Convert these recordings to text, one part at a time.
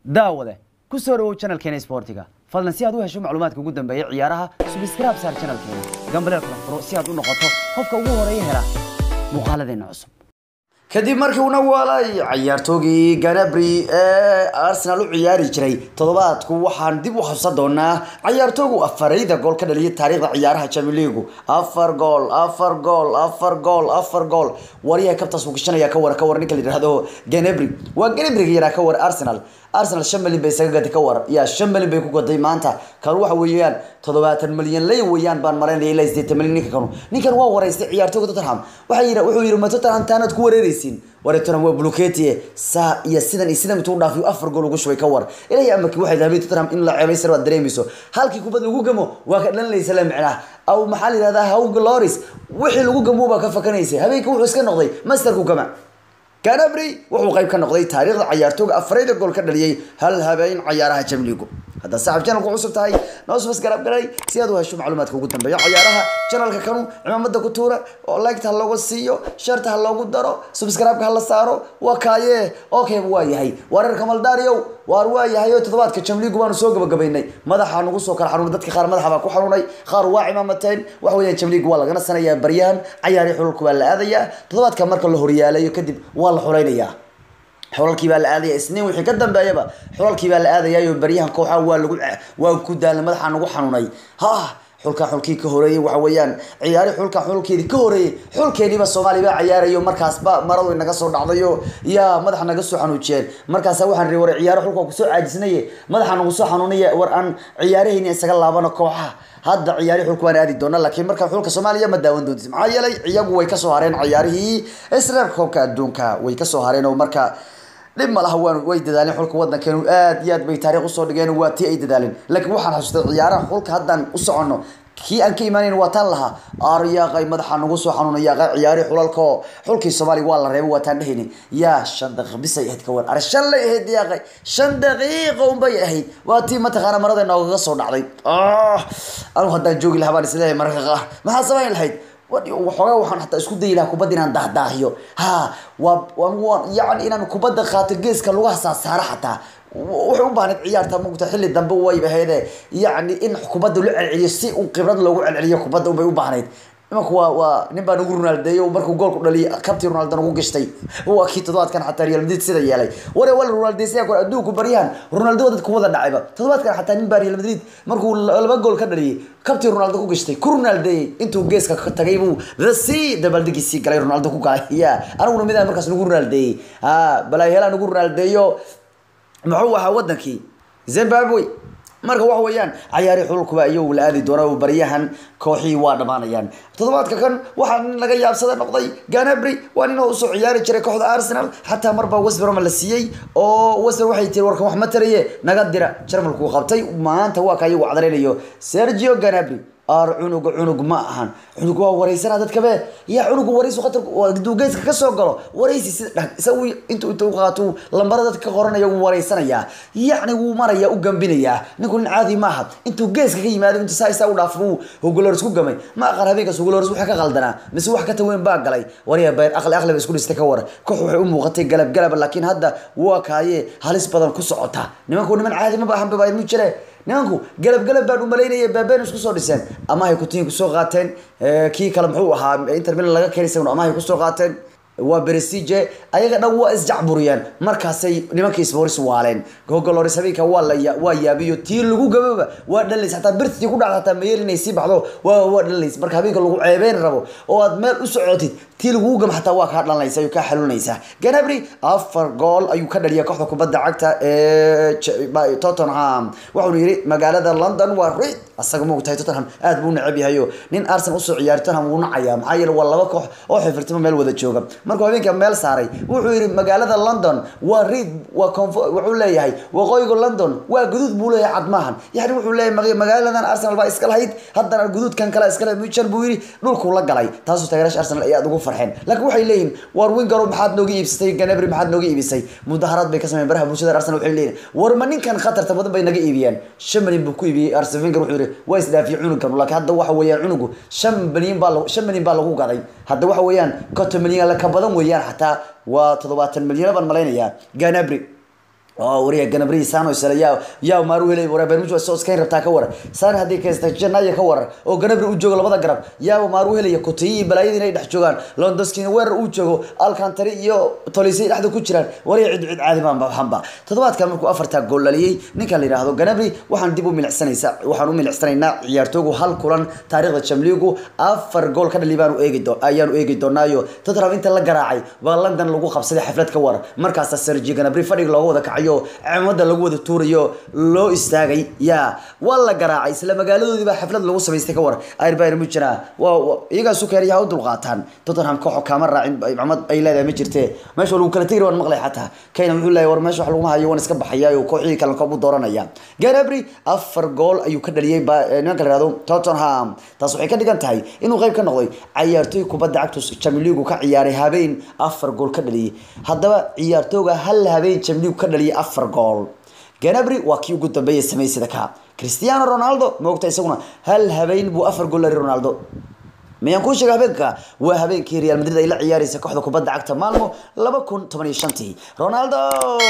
daawade ku soo dhawow channelkeena sportiga fadlan si aad u hesho macluumaadka ugu dambeeya ciyaaraha subscribe saar channelkeena gambaleel kala furo si aad u noqoto qofka ugu horeeya hela muuqaaladeena cusub kadib markii uu nawaalay ciyaartoogii ganabri ee arsenal u ciyaari jiray toddobaadku waxaan dib u xasuusan doonaa ciyaartoogu afarayda gool ka dhaliyay taariikhda ciyaaraha champions league afar gool afar gool afar gool afar gool wariyaha kabtaas uu gashanaya ka war ka war ninka la yidhaahdo ganabri waa ganabriga yaraa ka war arsenal arsenal shan malyan bay isaga gaday ka war yaa shan malyan bay ku gaday maanta kan waxa weeyaan toddobaatan malyan lay weeyaan baan maraynaya ilaa sideetan malyan ninka kanu ninkan waa wareystay ciyaartooga tottenham waxaa yidhi wuxuu yidhi ma tottenham taanaad ku wareereysiin ware tottenham waa buluketie saa iyo sidan iyo sidan intuu dhaafiyo afar gool ugu shubay ka war ilaahay amarkii waxay dahabay tottenham in la ceebaysar waad dareemayso halkii kubad lagu gamo waa ka dhalanaysa la micnaa aw maxaa la yidhahdaa hawg loris wixii lagu gamo baa ka fakanaysa habeenkii wuxuu iska noqday masterku gama ganabri wuxuu qayb ka noqday taariikhda ciyaartooga afarayda gool ka dhaliyay hal habeen ciyaaraha jamligu haddaad saaxib channelku cusub tahay noo subas garab galay si aad u hesho macluumaadka ugu dambeeya ciyaaraha channelka kanu cimaamada ku tuura oo liketa ha looga siiyo sharta ha loogu daro subscribe-ka ha la saaro waa kaaye okay waa yahay wareerka maldaariyow waar waa yahay oo toddobaadka jamligu baanu soo gabagabaynay madaxa nagu soo kala xanuunay dadka qaar madaxa baa ku xanuunay qaar waa cimaamateen waxa weeyaan jamligu waa lagana sanayaa baryahan cayaari xululka waa la aadayaa toddobaadka marka la horyaalayo kadib waa la xulaynayaa xulalkii baa la aadaya isniin wixii ka dambeeyaba xulalkii baa la aadayayo baryahan kooxaha waa lagu waa ku daalay madaxa nagu xanuunay ha xulka xulkii ka horeeyey waxa weeyaan ciyaari xulka xulkeedii ka horeeyey xulkeeniiba soomaaliya baa ciyaarayo markaasba maradu inaga soo dhacdayo yaa madaxa naga soo xanuujiyeen markaasa waxaan rii war ciyaaro xulka kusoo caajisnaye madaxa nagu soo xanuunaya war aan ciyaarahayni isaga laabano kooxaha hadda ciyaari xulka waan aadi doona laakiin marka xulka soomaaliya ma daawan doontis maxaa yeelay iyagu way kasoo hareen ciyaarihii isreer koobka adduunka way kasoo hareen oo marka dhib ma laha waan way dadaaleen xulka wadankeenu aad iyo aad bay taariikh usoo dhigeen waa tii ay dadaaleen laakiin waxaan xasuustay ciyaaraha xulka haddaan u soconno kii aan ka imaaneyn waa taan lahaa aryaaqay madaxa nagu soo xanuunay yaaqay ciyaari xulalko xulkii soomaaliya waa la reebay waa taan dhehayni yaa shan daqiiq bisay ahayd ka war ar shan lay ahayd yaaqay shan daqiiqa unbay ahayd waa tii mataqaana marada noogaga soo dhacday anigu haddaan joogi lahaa baan isleeyahay mararka qaar maxaa samayn lahayd waxoogaa waxaan hataa isku dayi lahaa kubadda inaan dahdaahiyo ha waa waa yani inaan kubadda qaato geeska lugaha saasaara xataa waxay u baahnayd ciyaarta mugta xilli dambe wayba heede yacni in kubadda loo celceliyo si un khibrad loogu celceliyo kubadda unbay u baahnayd imanka waa waa nin baa nagu ronaldeeyo markuu goolku dhaliyay kabtii ronaldo nagu gashtay waa kii toddobaadkan xataa real madrid sida yeelay ware wala ronaldesaya kor adduunku baryahan ronaldo dadka wada dhacayba toddobaadkan xataa nin baa real madrid markuu laba gool ka dhaliyay kabtii ronaldo ku gashtay ku ronaldeeyey intuu geeska ka tagay buu si dabaaldegiisii galay ronaldo ku galay ya aniguna midaan markaas nagu ronaldeeyey ha balaayahelaa nagu ronaldeeyo muxuu ahaa wadankii zimbabwe marka waxa weeyaan cayaari xululkuba iyagu la aadi doona baryahan kooxihii waa dhamaanayaan toddobaadka kan waxaa nin laga yaabsada noqday ganabry waa nin oo usoo ciyaari jiray kooxda arsenal xataa marbaa westbrom la siiyey oo westbrom waxay tiri warkan wax ma taraye naga dira jarmalku qabtay maanta waa ka iyagu cadareynayo sergio ganabry ar cunuga cunug ma ahan cunug waa wareysana dadkabe yaa cunuga wareysu khatar haduu geeska kasoo galo wareysi sida dhag isagu intuu intuu qaato lambara dadka ka qoranaya wuu wareysanayaa yacni wuu maraya u gambinayaa ninku nin caadi ma aha intuu geeska ka yimaado intuu saa isaa u dhaafo uu hogolores ku gamay ma aqan habeenkaas hogolores waxa ka qaldanaa mise wax ka taweyn baa galay warya bayr aqli aqli ba isku dhistay ka war koox waxay u muuqatay galab galab laakiin hadda waa kaaye halis badan ku socota nimanku niman caadi ma baahan ba mu jire nimanku galab galab baan umalaynaya baabeen isku soo dhiseen amahay kutiin kusoo qaateen kii kale muxuu ahaa inter milan laga keenay isaguna amahay kusoo qaateen waa beresije ayaga dhan waa isjacburiyeen markaasay nimankii isboris waaleen gogoloris habeenka waa la waa yaabiyo tii lagu gababa waa dhalays hataa birtii ku dhacda hataa mayeel inay sii baxdo waa waa dhalays marka habeenka lagu ceebeyn rabo oo aad meel u socotid tii lagu gam hataa waa kaa dhalanaysa ayuu kaa xaluunaysaa ganabry afar gool ayuu ka dhaliyay kooxda kubadda cagta ee tottenham wuxuuna yidhi magaalada london waa rid asaga moogtahay tottenham aad buu necab yahayo nin arsenal usoo ciyaari tottenham wuu nacayaa maxaa yeele waa laba koox oo xifirtimo meel wada jooga markuu habeenka meel saaray wuxuu yidhi magaalada london waa reid waa wuxuu leeyahay waqooyiga london waa guduud buu leeyahay cad maahan yani wuxuu leeyahay magaaladan arsenal baa iska lahayd haddana guduudkan kale iska lahayd mujan buu yidhi dhulkuu la galay taasoo taageeraasha arsenal ay aad ugu farxeen laakiin waxay leeyihin war wingaro maxaad nooga iibsatay ganabri maxaad nooga iibisay mudaharaad bay ka sameeyeen baraha bulshada arsenal waxay leeyihin war ma ninkan khatarta badan bay naga iibiyeen shan malyan buu ku iibiyey arsenal winger wuxuu yidhi waa isdhaafiyey cunugan laakiin hadda waxa weeyaan cunugu shan malyan baa shan malyan baa lagu gaday hadda waxa weeyaan konton malyan la ka badan weeyaan xataa waa toddobaatan malyan baan malaynayaa ganabri oo wariya ganabri sano isla yaa yaa maaru helay wara barnaamij waa soo iskayn rabtaa ka waran saan haddii kaysta janaya ka waran oo ganabri u joogo labada garab yaa maaru helaya kutiyi iyo balaayadii inay dhex joogaan londoskina weerar uu joogo alcantari iyo tolisay dhexda ku jiraan wariya cid cid caadi baan baxanba toddobaadkan markuu afartaa gool dhaliyay ninka la yidhaahdo ganabri waxaan dib u milicsanaysaa waxaan u milicsanaynaa ciyaartoogu hal kulan taariikhda jamliigu afar gool ka dhali baanu eegi doo ayaanu eegi doonaayo tottenham inta la garaacay baa london lagu qabsaday xaflad ka waran markaasa sergi ganabri fadhiga looga wada kacayo cimada lagu wada tuurayo loo istaagay yaa waa la garaacay isla magaaladoodii baa xaflad lagu samaystay ka waran ayr mujira waa iyagaasu keenaya ha u dulqaataan tottenham kooxo kaama raacin cimad ay leedahay ma jirte meesha lagu kala tegi waan maqlay xataa kayna wuxuu leeyahay war meesha wax laguma hayo waan iska baxayaa kooxihii kale koob u dooranaya ganabri afar gool ayuu ka dhaliyay nimanka la yihahdo tottenham taas waxay ka dhigan tahay inuu qayb ka noqday cayaartooy kubadda cagtus jamiligu ka ciyaaray habeen afar gool ka dhaliyay haddaba ciyaartooga hal habeen jamiligu ka dhaliyay afar gool ganabri waa kii ugu dambeeyay sameeyey sida ka cristiano ronaldo moogta isaguna hal habeen buu afar gool lari ronaldo miyaan kuu sheega habeenka waa habeenkii real madrid ay la ciyaaraysa kooxda kubadda cagta maalmo laba kun toban iyo shantii ronaldo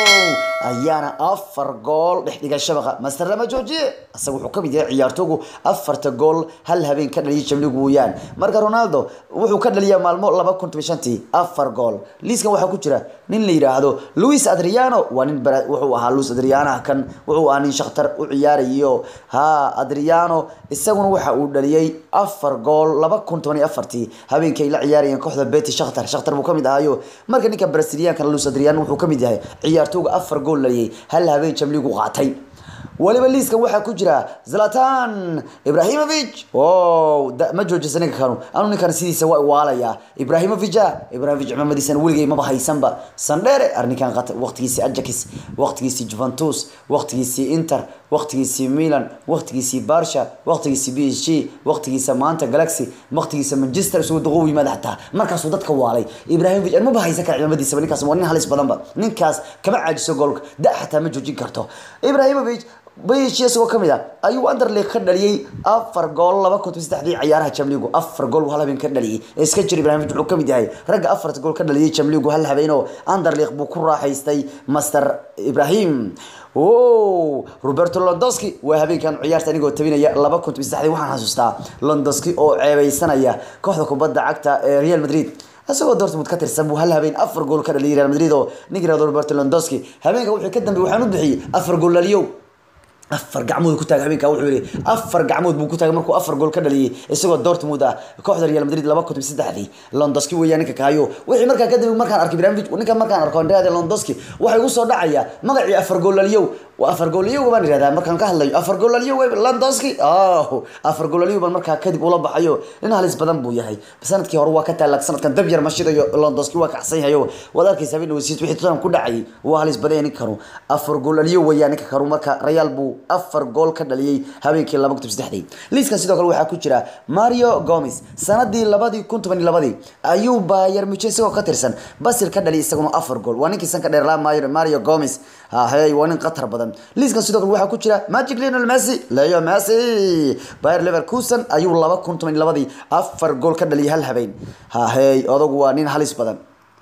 ayaana afar gool dhex dhigay shabaqa master lama joojiye isaga wuxuu kamid yahay ciyaartoogu afarta gool hal habeen ka dhaliyay jamligu weeyaan marka ronaldo wuxuu ka dhaliyaa maalmo laba kun toban shantii afar gool liiskan waxaa ku jira nin la yidhaahdo luis adriano waa nin wuxuu ahaa luis adriano kan wuxuu ahaa nin shakhtar u ciyaarayo ha adriano isaguna waxa uu dhaliyay afar gool laba kun toban iyo afartii habeenkii ay la ciyaarayeen kooxda beti shakhtar shakhtar buu kamid ahaayo marka ninka brasiliyaanka luis adriano wuxuu kamid yahay ciyaartooga afar gool dhaliyay hal habeen jamligu qaatay waliba liiskan waxaa ku jira zlatan ibrahimovic o ma joojisa ninka kanu anu ninkan sidiisa waa waalaya ibrahimovica ibrahimovic cimamadiisana weligay maba haysanba sandhere arninkan waqtigiisii ajax waqtigiisii juventus waqtigiisii inter waqtigiisii milan waqtigiisii barsha waqtigiisii b s g waqtigiisa maanta galaxy waqtigiisa manchester isugu daqo u yimaada xataa markaasuu dadka waalay ibrahimovic maba haysan kara cimamadiisaba ninkaas waa nin halis badanba ninkaas kama caajiso goolka da xataa ma joojin karto ibrahimovic bayshi isagoo kamid a ayuu anderleague ka dhaliyay afar gool laba kun saddexdii ciyaaraha jamligu afar gool hal habeen ka dhaliyay iska jir ibrahimovic wuxuu kamid yahay ragga afarta gool ka dhaliyay jamligu hal habeen oo anderleague buu ku raaxaystay master ibrahim o roberto londoski waa habeenkan ciyaarta anigoo tabinaya laba kun saddexdii waxaan xasuustaa londoski oo ceebeysanaya kooxda kubadda cagta ee real madrid isagoo dortmund ka tirsan buu hal habeen afar gool ka dhaliyay real madrid oo ninka yirahdo roberto londoski habeenka wuxuu ka dambeeyay waxaan u bixiyey afar gool dhaliyow afar gacmood ku taagay habeenka wuxuu yiri afar gacmood buu ku taagay markuu afar gool ka dhaliyay isagoo Dortmund ah kooxda Real Madrid 2003 Lewandowski weeyaan ninka kaayo wixii markaa kadib markaan arkay Ibrahimovic ninka markaan arko Andrea Lewandowski waxay ugu soo dhacaya magacii afar gool dhaliyow waa afar gool iyo baan yiraahdaa markaan ka hadlayo afar gool dhaliyo Lewandowski ah afar gool dhaliyo baan markaa kadib ula baxayo in halis badan buu yahay sanadkii hore waa ka taalaag sanadkan dab yar mashidayo Lewandowski waa kacsan yahay wada arkaysa in wasiit wixii todan ku dhacay waa halis badan ninka karo afar gool dhaliyo weeyaan ninka karo marka Real buu afar gool ka dhaliyay habeenkii 2003 liiska sidoo kale waxaa ku jira Mario Gomez sanadii 2012 ayuu Bayern Munich isagoo ka tirsan Basel ka dhaliyay isaguna afar gool waa ninkii sanka dheer la Mario Gomez ha hey waa nin qatar badan liiskan sidoo kale waxaa ku jira Magic Lionel Messi Leo Messi Bayer Leverkusen ayuu 2012 afar gool ka dhaliyay hal habeen ha hey odagu waa nin halis badan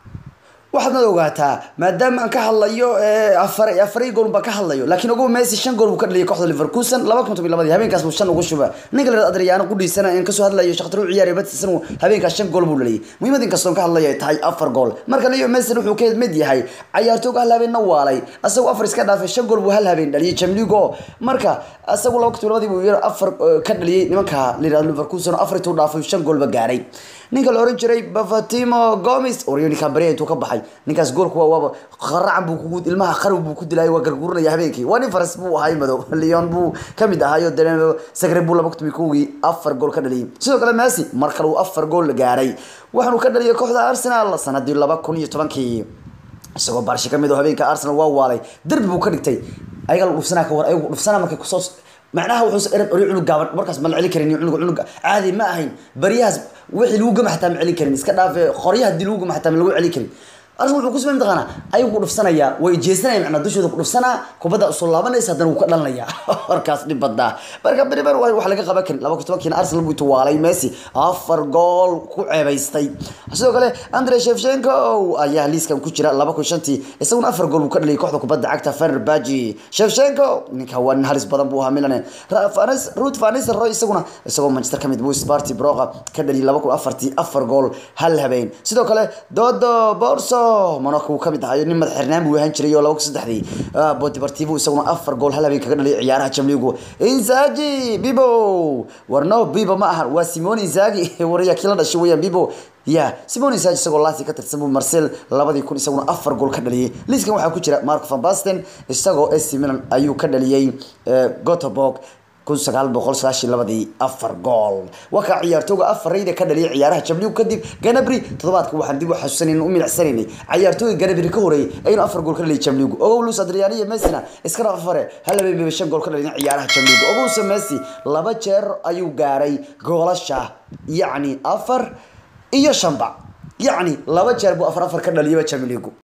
waxaad ogaataa maadaama aan ka hadlayo afar afar gool baan ka hadlayo laakiin ugu Messi shan gool buu ka dhaliyay kooxda Leverkusen 2012 habeenkaas buu shan ugu shubay ninka la Adriano ku dhiisana in ka soo hadlayo shaqtar u ciyaarey badsan habeenkaas shan gool buu dhaliyay muhiimad in kastoo ka hadlayo tahay afar gool marka Leo Messi wuxuu ka mid yahay ciyaartooyga hal habeen waalay asagoo afar iska dhaafay shan gool buu hal habeen dhaliyay Champions League marka asagoo 2012 buu yar afar ka dhaliyay nimanka Leverkusen afar tuu dhaafay shan gool ba gaaray ninka la oran jiray Bafatimo Gomez Orioni Cabrera intuu ka baxay ninkaas goolku waa waaba qaracan buu kugu ilmaha qarab buu ku dilay waa garguuranaya habeenkii waa nin faras buu ahay madow Lyon buu kamid ahayo Denver Zagreb buu laba kutumi kuwii afar gool ka dhaliyay sidoo kale Messi mar kale uu afar gool gaaray waxaanu ka dhaliyay kooxda Arsenal sanadii 2010kii isagoo barshi kamid oo habeenka Arsenal waa waalay darbi buu ka dhigtay ayaga dhufsanaa ka war ayagu dhufsanaa markay kusoo macnaha wuxuu erad ori cunug gaaban markaas ma la celin karin cunug cunug caadi ma ahayn bariyahaas wixii lagu gama xataa ma celin karin iska dhaaf qoryaha dil lagu gama xataa ma lagu celin karin arsenal wuxuu ku sameyn taqaana ayagu ku dhufsanaya way jeesanaya macnaa dushooda ku dhufsanaa kubadda usoo laabanaysa haddana wuu ka dhalanaya markaas dhib badaa marka beriber wax laga qaban karin laba kun tobankiina arsenal buu tuwaalay messi afar gool ku ceebaystay sidoo kale andre shevchenko ayaa liiskan ku jira laba kun shantii isaguna afar gool buu ka dhaliyay kooxda kubadda cagta fenerbahce shevchenko ninka waa nin halis badan buu ahaa milan ruth van nistelrooy isaguna isagoo manchester kamid buu sparty broqa ka dhaliyay laba kun afartii afar gool hal habeen sidoo kale dodo borso monaco uu kamid ahayo nin madax xirnaan buu ahaan jiray oo laba kun saddexdii bodeportivo isaguna afar gool hal habeen kaga dhaliyay ciyaaraha jamligu inzagi bibo warno bibo ma ahan waa simone inzagi waraya kii la dhashay weeyaan bibo ya simone inzagi isagoo lasi ka tirsan buu marcel labadii kun isaguna afar gool ka dhaliyay liiskan waxaa ku jira marco van basten isagoo ac milan ayuu ka dhaliyay gothenburg kun sagaal boqol sagaashan labadii afar gool waa kaa ciyaartooga afarayda ka dhaliyay ciyaaraha jabligu kadib ganabri toddobaadka waxaan dib u xasuusanayna u milicsanaynay ciyaartooga ganabri ka horeeyay aynu afar gool ka dhaliyay jabligu ogow luis adriano iyo messina iska dhaf afare hal habeen shan gool ka dhaliyay ciyaaraha jabligu ogowse messi laba jeer ayuu gaaray goolasha yacni afar iyo shanba yacni laba jeer buu afar afar ka dhaliyaba jabligu